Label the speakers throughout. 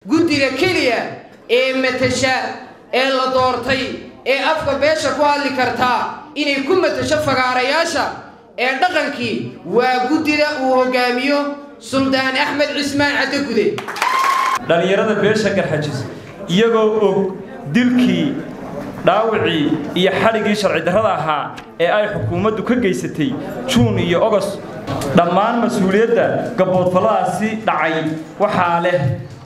Speaker 1: guddiga keliya ee matasha ee la doortay ee afka beesha ku hadli kartaa inay ku matasho fagaarayaasha ee dhaqankii waa guddida uu hoggaamiyo suldaan axmed cismaan caddagude
Speaker 2: dhallinyarada beesha garxajis iyagoo og dilkii dhaawacii iyo xadhiggii sharci darrada ahaa ee ay xukuumaddu ka geysatay juun iyo ogos dhammaan mas-uuliyadda gabboodfalladaasi dhacay waxaa leh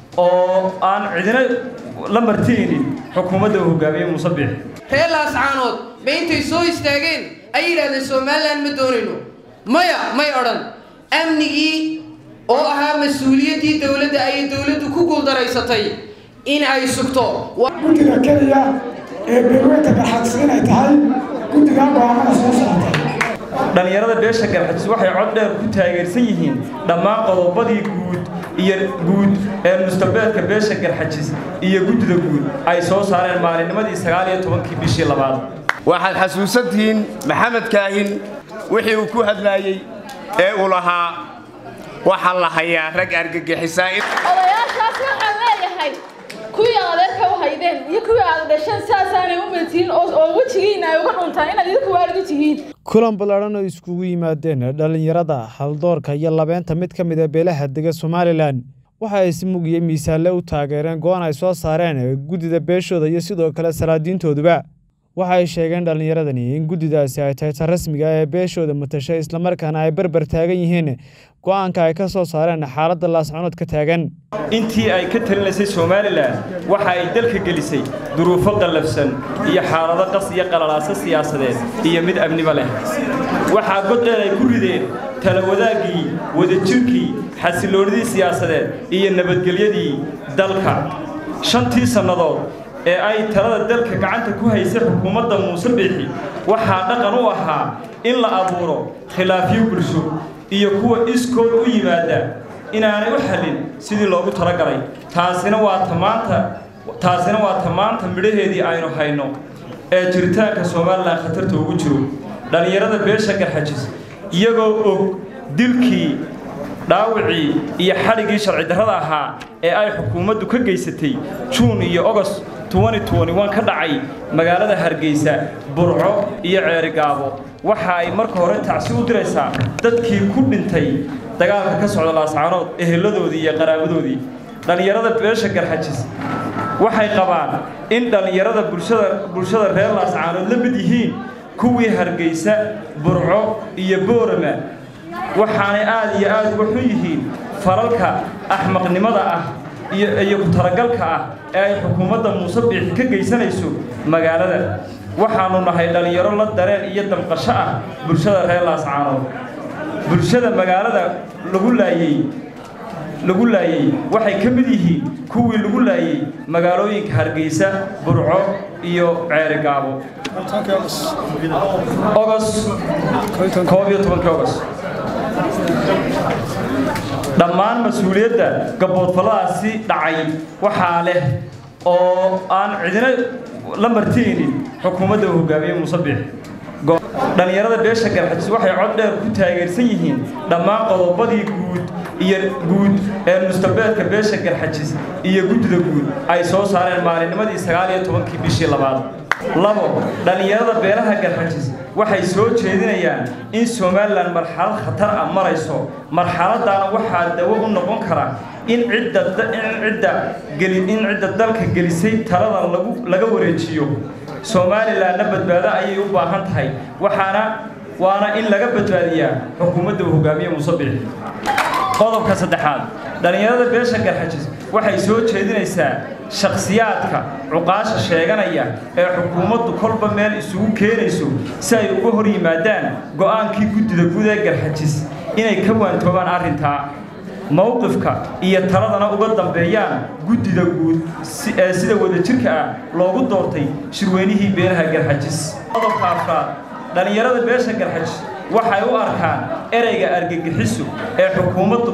Speaker 2: oo aan cidina la martiyeynin xukuumadda uu hoggaamiye muuse biix
Speaker 1: reer laascaanood ma intay soo istaageen ay yidhahdeen somalilan ma doonayno maya may odhan amnigii oo ahaa mas-uuliyaddii dowladda ayay dowladdu ku guuldaraysatay in ay sugto
Speaker 3: guddiga keliya ee beelweynta garxajis inay tahay guddigaa go'aamada soo socotay
Speaker 2: dhallinyarada beesha garxajis waxay cod dheer ku taageersan yihiin dhammaan qodobadii guud iyo guud ee mustabeedka beesha garxajis iyo guddida guud ay soo saareen maalinnimadii sagaal iyo tobankii bishii labaad
Speaker 4: waxaad xasuusantihiin maxamed kaahin wixii uu ku hadlaayey ee uu lahaa waxaa la hayaa rag argagixisaa
Speaker 5: odayaashaas waxaan leeyahay kuwii aad adeerka u haydeen iyo kuwii aad dhasheen sidaasaanay u meetihiin oo wejigiina ay uga dhuntaan inaad idinku waalidu tihiin
Speaker 6: kulan ballaadhan oo iskugu yimaadeen dhallinyarada haldoorka iyo labeenta mid ka mid a beelaha dega somalilan waxa ay si mug iyo miisaalle u taageereen go-aan ay soo saareen guddida beeshooda iyo sidoo kale salaadiintooduba waxa ay sheegeen dhallinyaradani in guddidaasi ay tahay ta rasmiga ee beeshooda matashay islamarkaana ay barbar taagan yihiin go-aanka ay ka soo saareen xaaladda laasconood ka taagan
Speaker 2: intii ay ka talinaysay somalilan waxa ay dalka gelisay duruufo qallafsan iyo xaalado qas iyo qalalaaso siyaasadeed iyo mid amniba leh waxaa goddheer ay ku rideen talawadaaggii wadajirkii xasilloonidii siyaasadeed iyo nabadgelyadii dalka shantii sannadood ee ay talada dalka gacanta ku haysay xukuumadda muuse biixi waxaa dhaqan u ahaa in la abuuro khilaafyo bulsho iyo kuwa iskood u yimaada inaanay u xallin sidii loogu talagalay taasina waa tamaanta taasina waa tamaanta midhaheedii aynu hayno ee jiritaanka somalilan khatarta ugu jiro dhallinyarada beesha garxajis iyagoo og dilkii dhaawacii iyo xadhiggii sharci darrada ahaa ee ay xukuumaddu ka geysatay juun iyo ogos ka dhacay magaalada hargeysa burco iyo ceerigaabo waxa ay marka hore tacsi u diraysaa dadkii ku dhintay dagaalka ka socda laascaanood eheladoodii iyo qaraabadoodii dhallinyarada beesha garxajis waxay qabaan in dhallinyarada bulshada reer laascaanood la mid yihiin kuwii hargeysa burco iyo boorama waxaanay aad iyo aad uga xun yihiin falalka axmaqnimada ah iyo ku talagalka ah ee ay xukuumadda muuse biixi ka geysanayso magaalada waxaannu nahay dhallinyaro la dareen iyo damqasho ah bulshada reer laascaanood bulshada magaalada lagu laayey lagu laayey waxay ka mid yihiin kuwii lagu laayey magaalooyinka hargeysa burco iyo ceerigaabo ogos koob iyo tobankii ogos dhammaan mas-uuliyadda gabboodfalladaasi dhacay waxaa leh oo aan cidina la martiyeynin xukuumadda uu hoggaamiye muuse biix dhallinyarada beesha garxajis waxay cod dheer ku taageersan yihiin dhammaan qodobadii guud iyo guud ee mustabeedka beesha garxajis iyo guddida guud ay soo saareen maalinnimadii sagaal iyo tobankii bishii labaad labo dhallinyarada beelaha garxajis waxay soo jeedinayaan in somalilan marxalad khatar ah marayso marxaladaana waxaa dawo u noqon kara in cidda in cidda dalka gelisay talada laga wareejiyo somalilanna badbaado ayay u baahan tahay waxaana waana in laga badbaadiyaa xukuumadda uu hoggaamiye muuse biixi qodobka saddexaad dhallinyarada beesha garxajis waxay soo jeedinaysaa shakhsiyaadka cuqaasha sheeganaya ee xukuumaddu kolba meel isugu keenayso si ay uga hor yimaadaan go'aankii guddida guud ee garxajis inay ka waantoobaan arrintaa mowqifka iyo taladana uga dambeeyaan guddida guud ee sida wadajirka ah loogu doortay shirweynihii beelaha garxajis qodobka afraad dhallinyarada beesha garxajis waxay u arkaan ereyga argagixisu ee xukuumaddu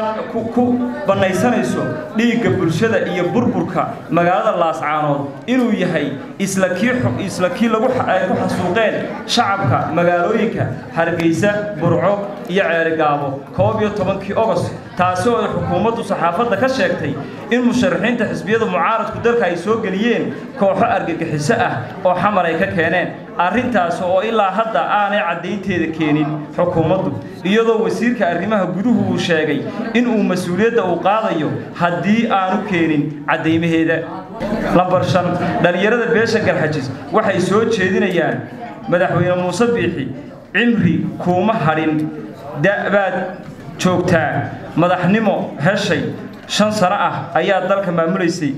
Speaker 2: ku bannaysanayso dhiigga bulshada iyo burburka magaalada laascaanood inuu yahay isla kii lagu ku xasuuqeen shacabka magaalooyinka hargeysa burco iyo ceerigaabo koob iyo tobankii ogost taasi oo ay xukuumaddu saxaafadda ka sheegtay in musharaxiinta xisbiyada mucaaradku dalka ay soo geliyeen kooxo argagixiso ah oo xamar ay ka keeneen arrintaas oo ilaa hadda aanay caddaynteeda keenin xukuumaddu iyadoo wasiirka arrimaha guduhu uu sheegay in uu mas-uuliyadda uu qaadayo haddii aanu keenin caddaymaheeda lambar shan dhallinyarada beesha garxajis waxay soo jeedinayaan madaxweyne muuse biixi cimri kuuma hadhin da'baad joogtaa madaxnimo heshay shan sano ah ayaa dalka maamulaysay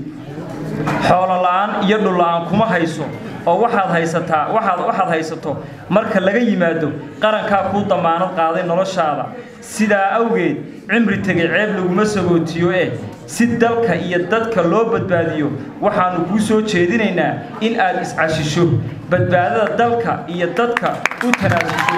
Speaker 2: xoolo la'aan iyo dhul la'aan kuma hayso oo waxaad haysataa waxaad waxaad haysato marka laga yimaado qarankaa kuu damaanad qaaday noloshaada sidaa awgeed cimri tegay ceeb laguma sagootiyo eh si dalka iyo dadka loo badbaadiyo waxaannu kuu soo jeedinaynaa in aad iscashisho badbaadada dalka iyo dadka u tanaasusho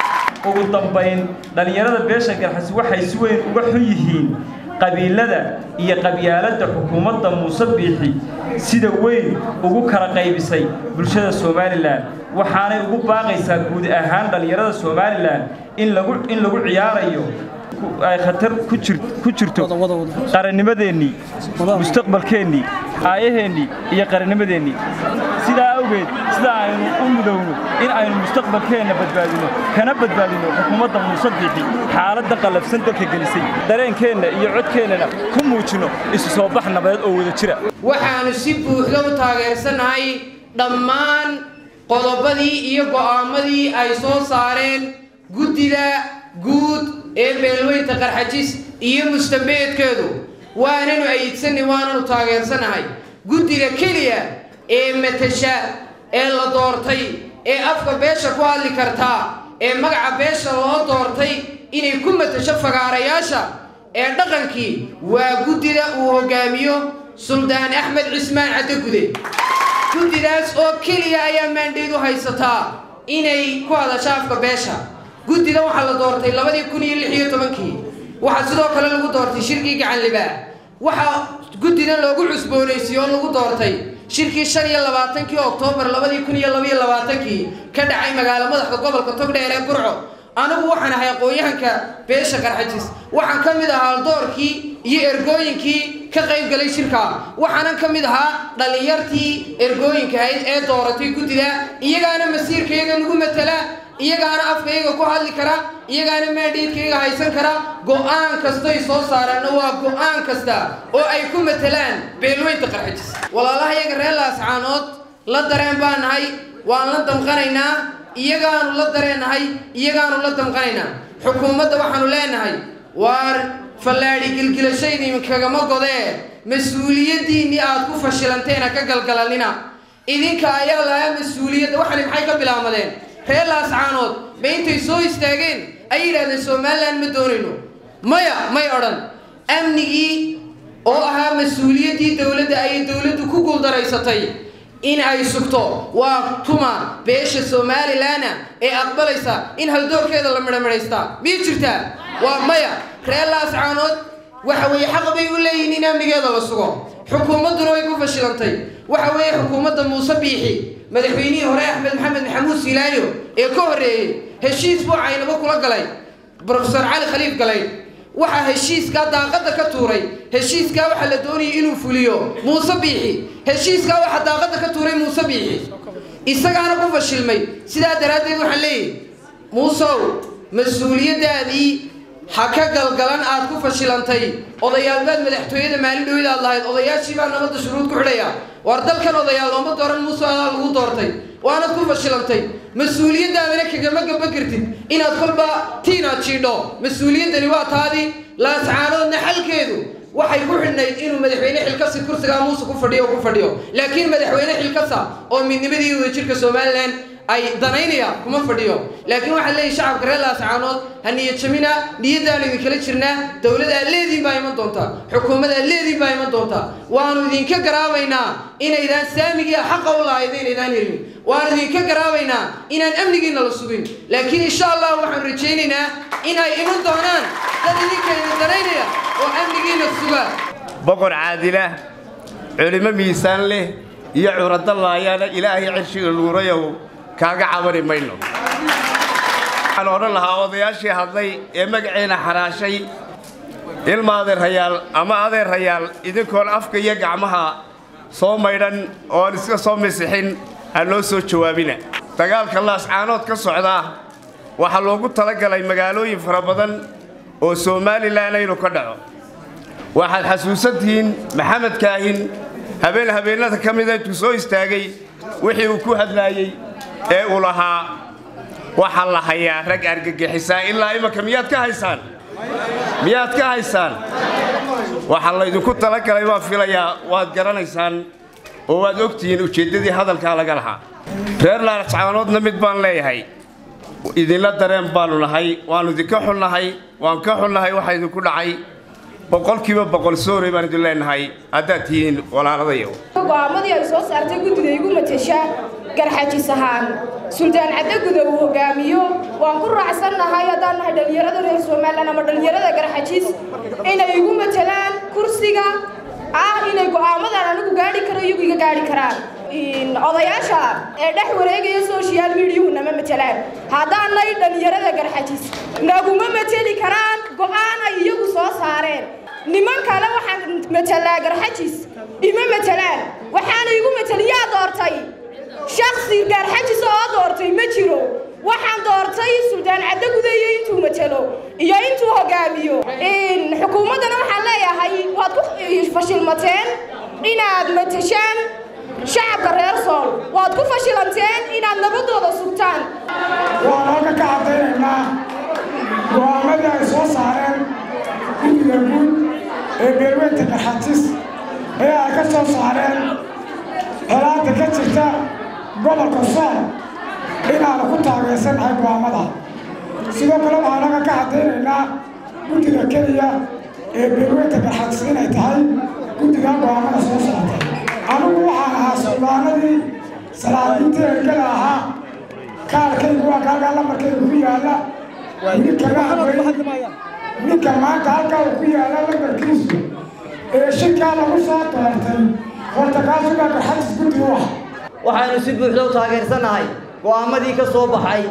Speaker 2: ugu dambayn dhallinyarada beesha garxasi waxay si weyn uga xun yihiin qabiilada iyo qabyaaladda xukuumadda muuse biixi sida weyn ugu kala qaybisay bulshada somalilan waxaanay ugu baaqaysaa guud ahaan dhallinyarada somalilan in lagu in lagu ciyaarayo ay khatar ku jirto qarannimadeennii mustaqbalkeennii aayaheennii iyo qarannimadeennii sidaa awgeed sida aynu u mudowno in aynu mustaqbalkeenna badbaadino kana badbaadino xukuumadda muuse biixi xaaladda qallafsan dalka gelisay dareenkeenna iyo codkeennana ku muujinno isu soo bax nabadeed oo wada jira
Speaker 1: waxaannu si buuxda u taageersannahay dhammaan qodobadii iyo go'aamadii ay soo saareen guddida guud ee beelweynta qarxajis iyo mustambeedkeedu waananu ayidsannay waananu taageersannahay guddiga keliya ee matasha ee la doortay ee afka beesha ku hadli kartaa ee magaca beesha loo doortay inay ku matasho fagaarayaasha ee dhaqankii waa guddida uu hoggaamiyo suldaan axmed cismaan caddagude guddidaas oo keliya ayaa maandheedu haysataa inay ku hadasho afka beesha guddida waxaa la doortay labadii kun iyo lix iyo tobankii waxaa sidoo kale lagu doortay shirkii gacanlibaa waxaa guddidan loogu cusboonaysiiye oo lagu doortay shirkii shan iyo labaatankii oktoobar labadii kun iyo labaiyo labaatankii ka dhacay magaalo madaxda gobolka togdheer ee burco anigu waxaan ahay aqoon-yahanka beesha qarxajis waxaan ka mid ahaa doorkii iyo ergooyinkii ka qayb galay shirkaa waxaanan ka mid ahaa dhallinyartii ergooyinka ahayd ee dooratay guddida iyagaana masiirkayaga nagu matala iyagaana afkayga ku hadli kara iyagaana maadhiidkayga haysan kara go'aan kastoy soo saareenna waa go'aan kasta oo ay ku matalaan beelweynta qarxajis walaalaha iyaga reer laascaanood la dareen baa nahay waan la damqanaynaa iyagaanu la dareennahay iyagaanu la damqanaynaa xukuumadda waxaanu leenahay waar fallaadhi gilgilashayda idinkagama godee mas-uuliyaddiinnii aad ku fashilanteena ka galgalanina idinka ayaa lahaa mas-uuliyadda waxani maxay ka bilaamadeen reer laascaanood ba intay soo istaageen ay yidhahdeen somalilan ma doonayno maya may odhan amnigii oo ahaa mas-uuliyaddii dowladda ayay dowladdu ku guuldaraysatay in ay sugto waa tuma beesha somalilanna ee aqbalaysa in haldoorkeeda la midhamidhaystaa miyay jirtaa waa maya reer laascaanood waxa weeye xaq bay u leeyihin in amnigeeda la sugo xukuumadduna way ku fashilantay waxa weeye xukuumadda muuse biixi madaxweynihii hore axmed maxamed maxamuud silaayo ee ka horreeyey heshiis buu caynabo kula galay brofesor cali khaliif galay waxaa heshiiskaa daaqadda ka tuuray heshiiskaa waxaa la doonayay inuu fuliyo muuse biixi heshiiskaa waxaa daaqadda ka tuuray muuse biixi isagaana ku fashilmay sidaa daraaddeed waxaan leeyahy muusow mas-uuliyaddaadii ha ka galgalan aad ku fashilantay odayaalbaad madaxtooyada maalin dhowid aad lahayd odayaashii baa nabadda shuruud ku xidhaya war dalkan odayaal looma dooran muuse adaa lagu doortay waanad ku fashilantay mas-uuliyaddaadana kagama gaba kartid inaad kolba tiinaad jiidho mas-uuliyaddani waa taadii laascaanoodna xalkeedu waxay ku xidhnayd inuu madaxweyne xilkasi kursigaa muuse ku fadhiyo ku fadhiyo laakiin madaxweyne xilkasa oo midnimadii wadajirka somalilan ay danaynayaan kuma fadhiyo laakiin waxaan leeyahy shacabka reer laascaanood ha niyad jamina niyaddaanu idinkala jirnaa dowlad aad leediin baa iman doonta xukuumad aad leediin baa iman doonta doonta waanu idinka garaabaynaa inaydaan saamigiia xaqa u lahayda inaydaan helin waanu idinka garaabaynaa inaan amnigiina la sugin laakiin insha allah waxaan rajaynaynaa in ay iman doonaan dad idinkayna danaynaya oo amnigiina suga
Speaker 4: boqor caadila culimo miisaan leh iyo curadallaayaana ilaahay cirshiga luurayow kaaga cabari mayno waxaan odhan lahaa odayaashii hadlay ee magaceena xaraashay ilma adeerhayaal ama adeerhayaal idinkoon afka iyo gacmaha soo maydhan ooan iska soo misixin ha noo soo jawaabina dagaalka laascaanood ka socdaa waxaa loogu talagalay magaalooyin fara badan oo somalilan aynu ka dhaco waxaad xasuusantihiin maxamed kaahin habeen habeennada ka mida intuu soo istaagay wixii uu ku hadlaayey ee uu lahaa waxaa la hayaa rag argagixisaa ilaa imanka miyaad ka haysaan miyaad ka haysaan waxaa laydinku talagalay baan filayaa waad garanaysaan oo waad ogtihiin ujeeddadii hadalkaa laga lahaa reer laascaanoodna mid baan leeyahay idinla dareen baannu nahay waannu idinka xunnahay waan ka xunnahay waxa idinku dhacay boqolkiiba boqol soorey baan idin leenahay haddaad tihiin walaaladayo
Speaker 7: go'aamadii ay soo saartay guddida igu matasha garxajis ahaan suldaan caddaguda uu hogaamiyo waan ku raacsannahay haddaan nahay dhallinyarada reer somalilan ama dhallinyarada garxajis inay igu matalaan kursiga ah inay go'aamadan anigu gaadhi karo iyagu iga gaadhi karaan odayaasha ee dhex wareegaya social mediahu nama matalaan haddaanay dhallinyarada garxajis naguma mateli karaan go'aan ay iyagu soo saareen niman kale waxaan matalaa garxajis ima matalaan waxaana igu mateliyaa doortay shaksi gaarxajis oo doortay ma jiro waxaan doortay suldaan caddaguda iyo intuu matalo iyo intuu hogaamiyo xukuumaddana waxaan leeyahay waad ku fashilmateen inaad matashaan shacabka reer sool waad ku fashilanteen inaad nabadooda sugtaan
Speaker 3: waan halka ka caddaynaynaa go'aamadii ay soo saareen guddiga guud ee beelweynta garxajis ee ay ka soo saareen colaadda ka jirta gobolka sool inaanu ku taageersanahay go'aamada sidoo kale waxaan halka ka caddaynaynaa guddiga keliya ee beelweynta garxajis inay tahay guddiga go'aamada soo saartay anigu waxaan ahaa suldaanadii salaadiintii ergada ahaa kaalkaygu waa kaalkaa lambarkayga ku yaalla weli kaga hadlay ninka maanta halkaa uu ku yaalla lambarkiisu ee shirkaa lagu soo doortay horta kaasugaa garxajis guddi u ah
Speaker 8: waxaanu si buuxda u taageersannahay go'aamadii ka soo baxay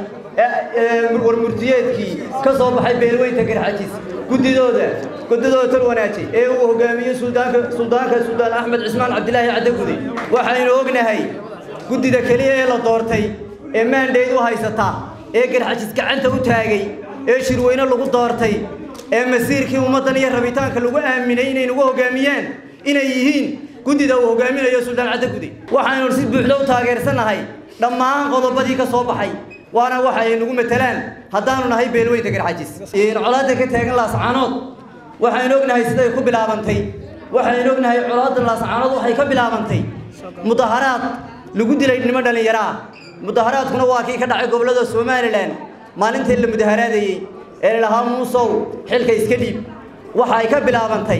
Speaker 8: warmurtiyeedkii ka soo baxay beelweynta garxajis guddidooda guddidooda tal wanaajay ee uu hogaamiyey suldaanka suldaanka suldaan axmed cismaan cabdilaahi caddagude waxaynu ognahay guddida keliya ee la doortay ee maandhayd u haysata ee garxajis gacanta u taagay ee shirweyne lagu doortay ee masiirkii ummaddan iyo rabitaanka lagu aaminay inay nagu hogaamiyaan inay yihiin guddida uu hogaaminayo suldaan caddagude waxaynu si buuxda u taageersannahay dhammaan qodobadii ka soo baxay waana waxa ay nagu matalaan haddaanu nahay beelweynta garxajis colaadda ka taagan laascaanood waxaynu ognahay siday ku bilaabantay waxaynu ognahay colaadda laascaanood waxay ka bilaabantay mudaharaad lagu dilay nimo dhallinyaro ah mudaharaadkuna waa kii ka dhacay gobollada somalilan maalintii la mudaharaadayey ee lahaa muusow xilka iska dhiib waxa ay ka bilaabantay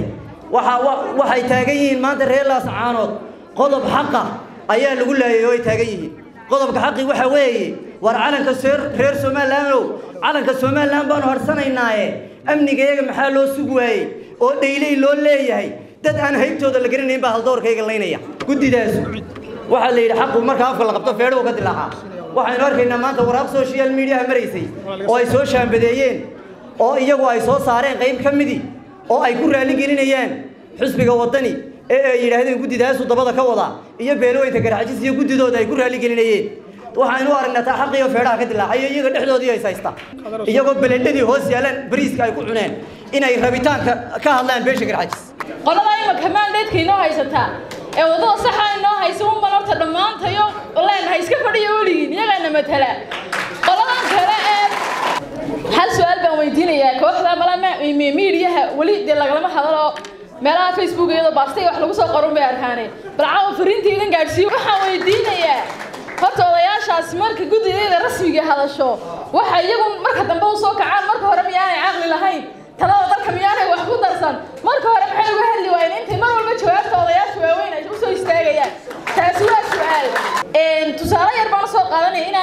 Speaker 8: waxay taagan yihiin maanta reer laascaanood qodob xaqa ayaa lagu laayay oo ay taagan yihiin qodobka xaqi waxa weeye war calanka reer somalilandow calanka somalilan baanu harsanaynaaye amnigayaga maxaa loo sugi waayey oo dhayley loo leeyahay dad aan haybtooda la garanayn baa haldoorkayga laynaya guddidaas waxaa la yidhi xaqu marka afka la qabto feedhow ka dilaaca waxaynu arkaynaa maanta waraaq social mediaha maraysay oo ay soo shaambadeeyeen oo iyagu ay soo saareen qayb ka midii oo ay ku raaligelinayaan xusbiga waddani ee ay yidhaahdeen guddidaasu dabada ka wada iyo beelweynta garxajis iyo guddidooda ay ku raaligelinayeen waxaynu u aragnaa taa xaqiyo feedhaha ka dilaacayo iyaga dhexdoodii is haysta iyagoo belendhadii hoos yaalaan bariiska ay ku cuneen inay rabitaanka ka hadlaan beesha garxajis
Speaker 5: qolada imaka maandheedka inoo haysataa ee waddada saxa inoo haysa unban horta dhammaantayo leenahay iska fadhiya weligiin iyagaana matala qoladan kale ee hal su-aal baan weydiinayaa kooxda mala miidiyaha weli dee lagalama hadalo meelaha facebook iyadoo baastay wax lagu soo qorun bay arkaaneen bal caawa fariintii idan gaadhsiiyo waxaan weydiinayaa horta odayaashaasi marka guddideeda rasmiga hadasho waxa iyagu marka dambe u soo kacaan marka hore miyaanay caqli lahayn talada dalka miyaanay wax ku darsan marka hore maxay uga hadli waayeen intay mar walba jawaabta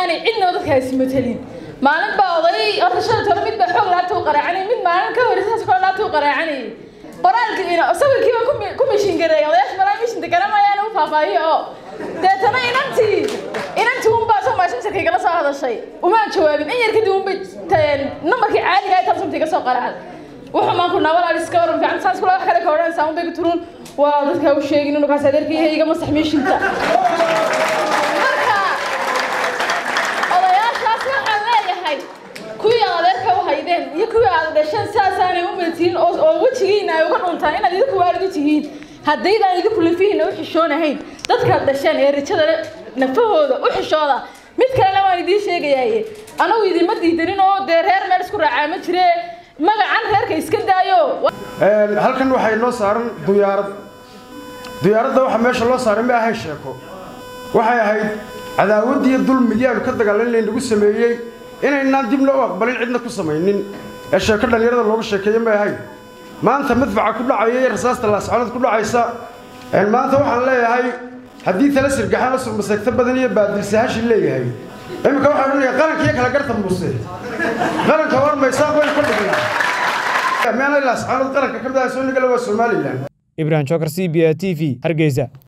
Speaker 5: inaanay cidnaba dadkaasi matelin maalin baa oday horta shan tolo mid baa xoog laabta u qaraacanay mid maalin ka hor saas kale laabta u qaraacanayay qoraalkiina sawirkii baan ku- ku mishin gareey odayaasha malaa mishinta garamayaan u faahfaahiyo oo deetana inantii inantii unbaa soo maashintarka igala soo hadashay umaan jawaabin in yar kadib unbay nambarkii caadiga ay talsumta iga soo qaracday wuxuu maan ku nabal alis ka waran fiican saas kula wax kale ka odhanaysaa unbay ku turun waa dadka u sheegin inuu kaas adeerkii iga masax mishinta marka odayaashaas waxaan leeyahay kuwii aad adeerka u haydeen iyo kuwii aad dhasheen sidaasaanay u metiin oo oo wejigiina ay uga dhuntaan inaad idinku waalid u tihiin haddaydaan idinku lafihiina u xishoonahayn dadkaad dhasheen ee rijada le nafahooda u xishooda mid kalena waan idiin sheegayaaye anagu idinma diidanin oo dee reer meel isku raacaa ma jire magacan reerka iska daayo
Speaker 3: halkan waxay noo saaran diyaarad diyaaradda waxa meesha loo saaray ma ahayn sheeko waxay ahayd cadaawaddii dulmigii aanu ka dagaalan laynagu sameeyey inaynaan dibna u aqbalin cidna ku samaynin ee sheeko dhallinyarada looga sheekeeye may ahayn maanta madfaca ku dhacaya iyo rasaasta laascanood ku dhacaysa maanta waxaan leeyahay haddii tala sirgaxaan oo surmaseegto badan iyo baadilsahashi leeyahay iminka waxaa odhanaya qaranka iyo kala garta muuse qaranka warmaysaa way ka dhignaa meena laascanood qaranka ka mid ah soo nigala waa somalilan
Speaker 6: ibrahim jokar c b a t v hargeysa